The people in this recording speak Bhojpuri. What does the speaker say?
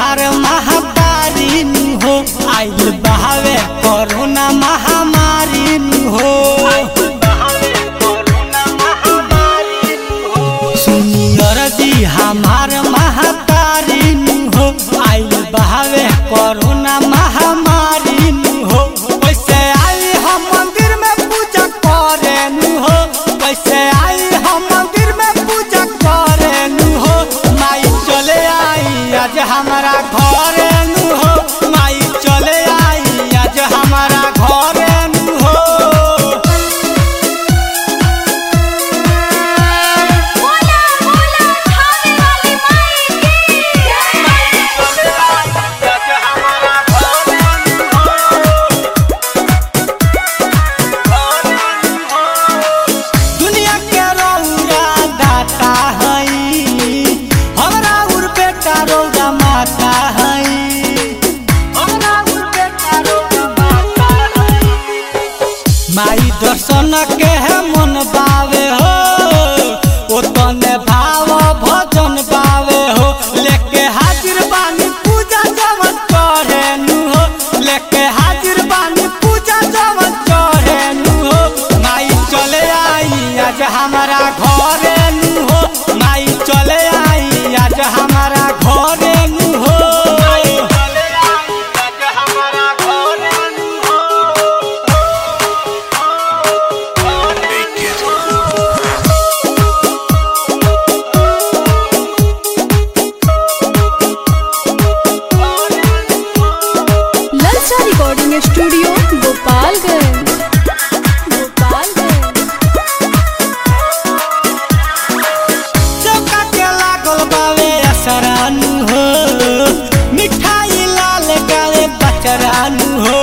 हमार महातारी नु हो आइल बहावे कोरोना महामारी नु हो सुनियर जी हमार महातारी नु हो आइल बहावे कोरोना महामारी नु हो कैसे आई हम मंदिर में पूजा करे नु हो कैसे आई हम मंदिर में पूजा करे नु हो माई चले आई आज हमारा घरे नु हो माई चले आई आज हमारा घरे नु हो बोला बोला खाने वाली माई की दुनिया के रौरा दाता हई हमरा उर बेटा रौरा माता हई हमरा उर बेटा रौरा माता हई माई दर्शन के है मन बावे हो ओ तने भाव भजन बावे हो लेके हाजिर बानी पूजा जवन करे नु हो लेके हाजिर बानी पूजा जवन करे नु हो माई चले आई आज हमारा घरे नु हो माई चले आई आज हमारा घरे नु हो माई चले आई आज हमारा घरे नु हो ललचा रिकॉर्डिंग स्टूडियो गोपालगंज गोपालगंज चौका के लागल बावे असरानु हो मिठाई लाल गावे बचरानु हो